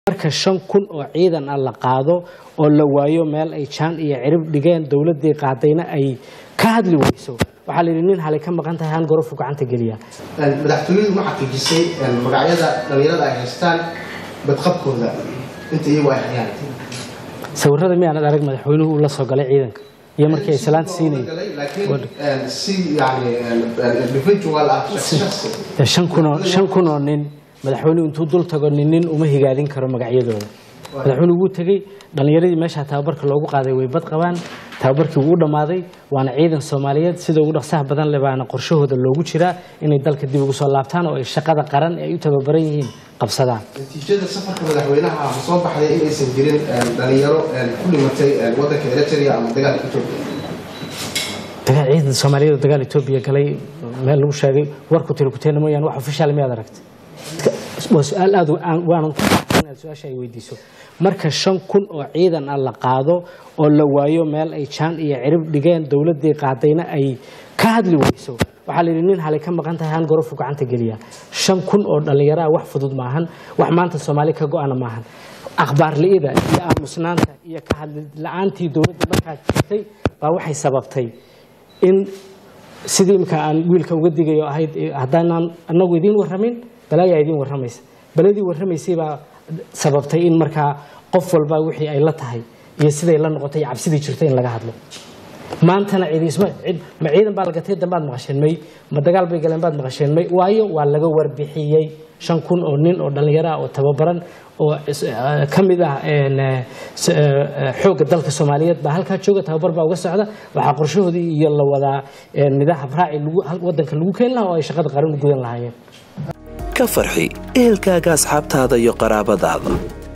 marka shan kun oo ciidan ah la qaado oo la waayo meel ay jaan iyo cirib dhigeen dowladii qaadayna ay ka hadli weyso waxaa layidhi nin halay ka maqan tahay han gorofu gacanta geliya madaxtooyadu ma xaqiijisay magacyada dhalinyarada ay haystaan badqabkooda inta iyagu ay hayaan sawirada miyaanad arag madaxweynuhu uu la soo galay ciidanka iyo markii ay salaanta siinayeen laakiin si yani individual ah shakhsi shakhsi dee shan kunoo shan kunoo nin madaxweynuhu intuu dul tago nin nin uma higaadin karo magacyadooda madaxweynuhu wuu tegey dhallinyaradii meesha tababarka loogu qaaday way bad qabaan tababarkii wuu u dhammaaday waana ciidan soomaaliyeed sida ugu dhaqsaha badan leh baana qorshahooda loogu jiraa inay dalka dib ugu soo laabtaan oo ay shaqada qaran ee ay u tababaran yihiin qabsadaan natiijada safarka madaxweynaha ma soo baxday inaysan jirin dhalinyaro ku dhimatay wadanka eritrea ama dagaalka etoobiya dagaal ciidan soomaaliyeed oo dagaal etoobiya galay meel lagu sheegay warku tiri kuteena mooyaane wax ofishaal miyaad aragtay waa su-aal aad waanan ku faraxsan inaad su-aasha ay weydiiso marka shan kun oo ciidan ah la qaado oo la waayo meel ay jaan iyo cirib dhigeen dowladii qaadayna ay ka hadli weyso waxaa layidhi nin halay ka maqan tahay han gorofu gacanta geliya shan kun oo dhallinyaro ah wax fudud maahan wax maanta soomaali ka go-ana maahan akhbaar li'ida iyo aamusnaanta iyo ka hadli la-aantii dowladda markaa jirtay baa waxay sababtay in sidii imika aan wiilka uga digayo ahayd haddaanaan anagu idiin warramin balaayaa idiin warramaysa baladii warramaysay baa sababtay in markaa qof walba wixii ay la tahay iyo siday la noqotay iyo cabsidii jirtay in laga hadlo maantana ciidisma ma ciidan baa lagatay dambaad maqasheen may ma dagaal bay galeen baad maqasheen may waayo waa laga warbixiyey shan kun oo nin oo dhallinyaro ah oo tababaran oo ka mid ah xoogga dalka soomaaliyeed baa halkaa jooga tababar baa uga socda waxaa qorshahoodii iyo la wadaa nidaam raaci wadanka lagu keeni lahaa oo ay shaqada qaran u gudan lahaayeen ka farxi ehelkaaga asxaabtaada iyo qaraabadaada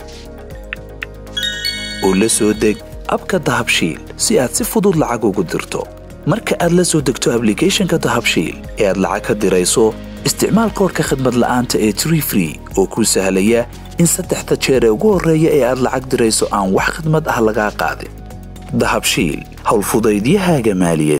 oo la soo deg abka dahabshiil si aad si fudud lacag ugu dirto marka aad la soo degto ablicathonka dahabshiil ee aad lacag ka dirayso isticmaal koorka khadmad la'aanta ee tree free oo kuu sahlaya in saddexda jeer ee ugu horreeya ee aad lacag dirayso aan wax khidmad ah lagaa qaadin dahabshiil howlfudaydiyahaaga maaliyaed